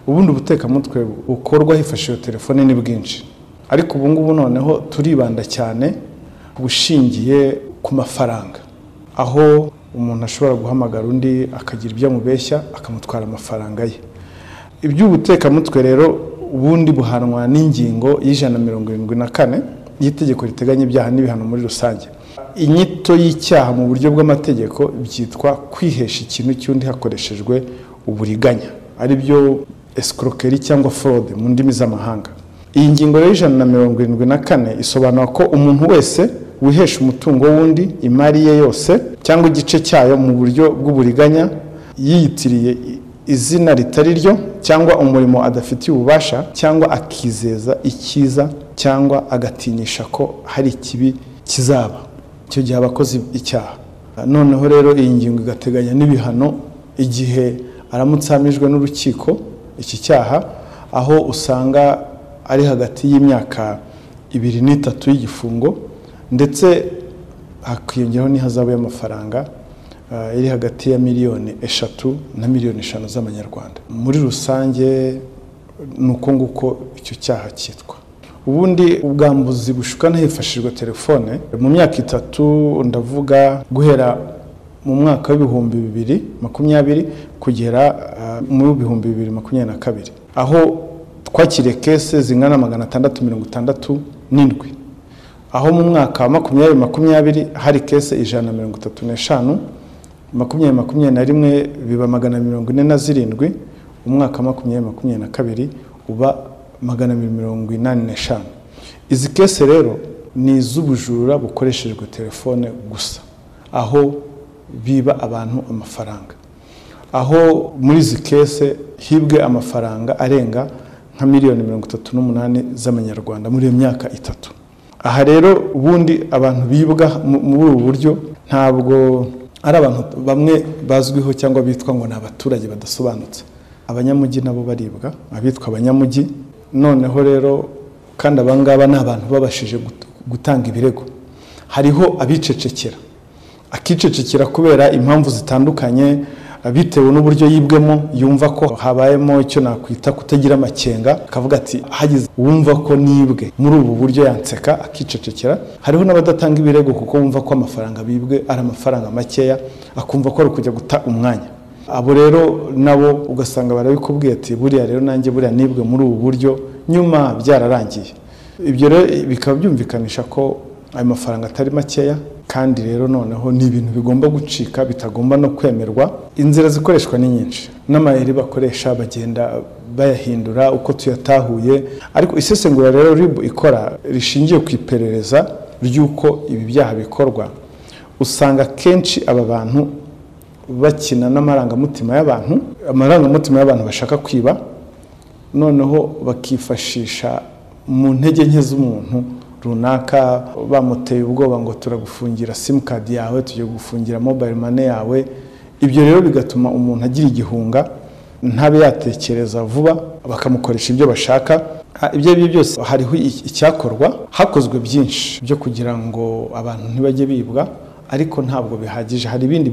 ubundi ubutekamutwe bukorwa hifashishijwe telefone ni bwinshi ariko ubu ngubu noneho turibanda cyane ku bushingiye ku mafaranga aho umuntu ashobora guhamagara undi akagira ibyo amubeshya akamutwara amafaranga ye iby'ubutekamutwe rero ubundi buhanwa n'ingingo y'ijana na mirongo irindwi na kane y'itegeko riteganya ibyaha n'ibihano muri rusange inyito y'icyaha mu buryo bw'amategeko byitwa kwihesha ikintu cy'undi hakoreshejwe uburiganya ari byo esikorokeri cyangwa forode mu ndimi z'amahanga iyi ngingo y'ijana na mirongo irindwi na kane isobanura ko umuntu wese wihesha umutungo w'undi imari ye yose cyangwa igice cyayo mu buryo bw'uburiganya yiyitiriye izina ritari ryo cyangwa umurimo adafitiye ububasha cyangwa akizeza icyiza cyangwa agatinyisha ko hari ikibi kizaba icyo gihe aba akoze icyaha noneho rero iyi ngingo igateganya n'ibihano igihe aramutse ahamijwe n'urukiko iki cyaha aho usanga ari hagati y'imyaka ibiri n'itatu y'igifungo ndetse hakiyongeraho n'ihazabu y'amafaranga eh, iri hagati ya miliyoni eshatu na miliyoni eshanu z'amanyarwanda muri rusange ni uko nguko icyo cyaha cyitwa ubundi ubwambuzi bushukana hifashishijwe telefone mu myaka itatu ndavuga guhera mu mwaka w'ibihumbi bibiri makumyabiri kugera eh, mu bihumbi bibiri makumyabiri na kabiri aho twakiriye kese zingana na magana atandatu mirongo itandatu n'indwi aho mu mwaka wa makumyabiri makumyabiri hari kese ijana na mirongo itatu n'eshanu makumyabiri makumyabiri na rimwe biba magana mirongo ine na zirindwi umwaka wa makumyabiri makumyabiri na kabiri uba magana abiri mirongo inani n'eshanu izi kese rero ni iz'ubujura bukoreshejwe telefone gusa aho biba abantu amafaranga aho muri izi kese hibwe amafaranga arenga nka miliyoni mirongo itatu n'umunani z'amanyarwanda muri iyo myaka itatu aha rero ubundi abantu bibwa mu- muri ubu buryo ntabwo ari abantu bamwe bazwiho cyangwa bitwa ngo ni abaturage badasobanutse abanyamujyi nabo baribwa abitwa abanyamujyi noneho rero kandi abangaba ni abantu babashije gut- gutanga ibirego hariho abicecekera akicecekera kubera impamvu zitandukanye bitewe n'uburyo yibwemo yumva ko habayemo icyo nakwita kutagira amakenga akavuga ati hagize uwumva ko nibwe muri ubu buryo yanseka akicecekera hariho n'abadatanga ibirego kuko bumva ko amafaranga bibwe ari amafaranga makeya akumva ko ari ukujya guta umwanya abo rero nabo ugasanga barabikubwiye ati buriya rero nanjye buriya nibwe muri ubu buryo nyuma byararangiye ibyo rero bikaba byumvikanisha ko ayo mafaranga atari makeya kandi rero noneho ni ibintu bigomba gucika bitagomba no kwemerwa inzira zikoreshwa ni nyinshi n'amayeri bakoresha bagenda bayahindura uko tuyatahuye ariko isesengura rero ribu ikora rishingiye ku iperereza ry'uko ibi byaha bikorwa usanga kenshi aba bantu bakina n'amarangamutima y'abantu amarangamutima y'abantu bashaka kwiba noneho bakifashisha mu ntege nke z'umuntu runaka bamuteye ubwoba ngo turagufungira simukadi yawe tugiye gufungira mobayiro mane yawe ibyo rero bigatuma umuntu agira igihunga ntabe yatekereza vuba bakamukoresha ibyo bashaka Ha- ibyo ari byo byose hariho i- icyakorwa hakozwe byinshi byo kugira ngo abantu ntibajye bibwa ariko ntabwo bihagije hari ibindi